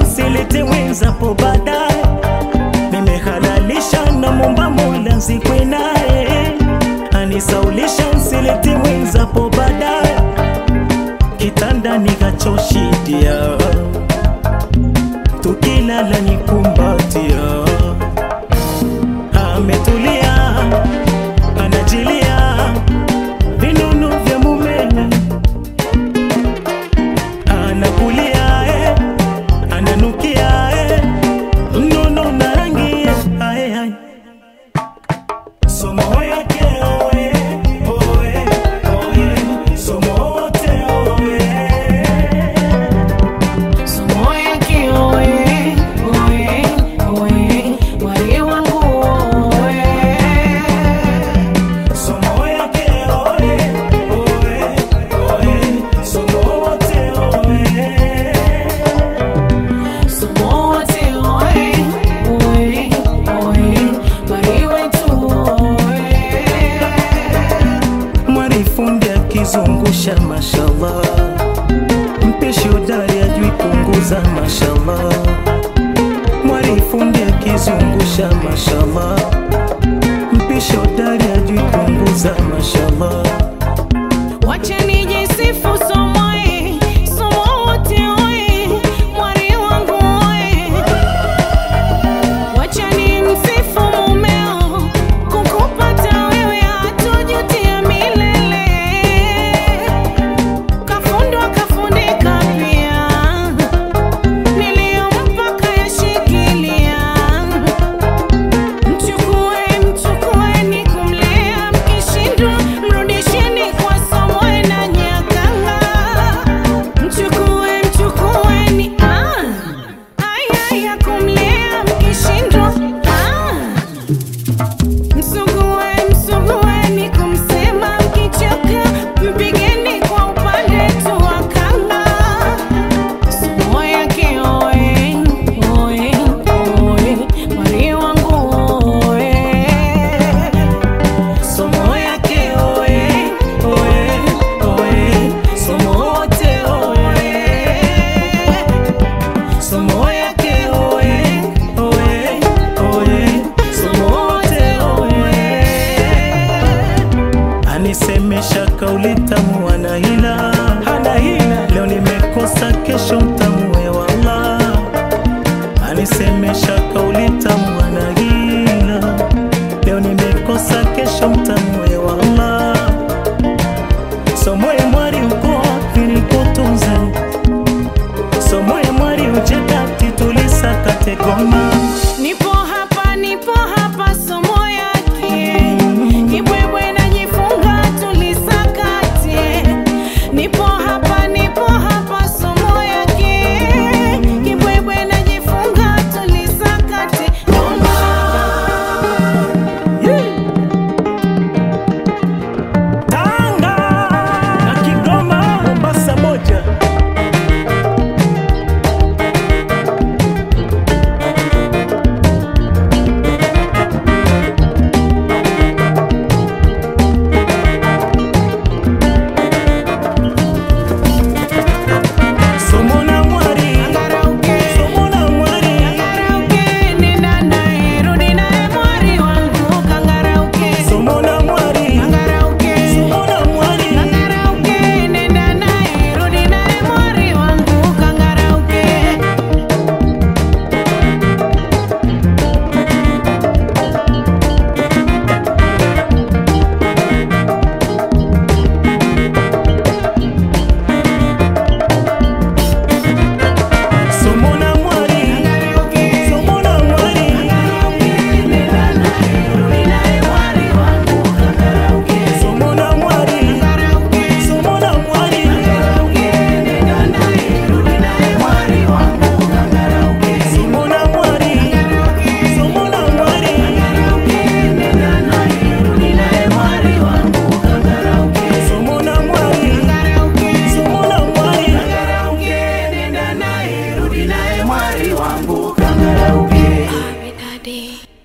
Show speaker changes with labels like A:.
A: silete wenzapo baadaye nimehalalisha na momba mola nzikwe naye anisaulisha nsilete wenzapo baadaye kitanda nikachoshidia tukilala nikumbatia ametulia anajilia vinunu vya mumewe anakulia eh, ananukia eh, mnono na rangi eh, ae, ae. Somo yake oe, oe, oe, somo wote oe.
B: Somo yake oe, oe, oe, wali wangu oe.
A: Somo yake oe, oe, oe, somo wote oe.
B: Somo wote oe, oe, oe, wali wetu oe.
A: Mwarifundi akizungusha mashallah, mpishi hodari ajui punguza mashallah. Mwarifundi akizungusha mashallah, mpishi hodari ajui punguza mashallah.
B: Wacha nijisifu somo e, somo wote oe, mwari wangu oe. Wacha nimsifu mumeo, kukupata wewe hatojutia milele. Kafundwa kafundika pia, niliyompa kayashikilia. Mchukue, mchukueni kumlea, mkishindwa mrudisheni kwa somo na nyakanga. Mchukue, mchukueni, ah, ai, ai, ya kumlea, mkishindwa, ah. Msugue, msugueni kumsema, mkichoka mpigeni kwa upande tu wa kanga. Somo yake oe, oe, oe, mwari wangu oe.
A: Somo yake oe, oe, oe, somo wote oe. Somo yake oe, oe, oe, somo wote oe. Anisemesha kauli tamu ana hila, hana hila. Leo nimekosa kesho mtamue wala. Anisemesha kauli tamu ana hila. Leo nimekosa kesho mtamue wala. Somoe mwari uko wapi nikutunze? Somoe mwari ujekati tulisakate goma.
B: Nipo hapa, nipo hapa, somo yake Kibwebwe najifunga tulisakate. Nipo hapa, nipo hapa, somo yake Kibwebwe najifunga tulisakate. Ngoma.
A: Tanga na Kigoma, Mombasa moja. Somo na mwari,
B: Angarauke.
A: somo na mwari.
B: Kangarauke, nenda naye, rudi naye mwari wangu. Kangarauke.
A: Somo na mwari,
B: Kangarauke.
A: somo na mwari.
B: Kangarauke, nenda naye, rudi naye mwari wangu. Kangarauke.
A: Somo na mwari, somo na mwari. Somo na mwari, somo na mwari. Somo na mwari, somo na mwari. Somo na mwari, somo na mwari.
B: Nenda naye, rudi naye mwari wangu. Kangarauke.
C: Daddy.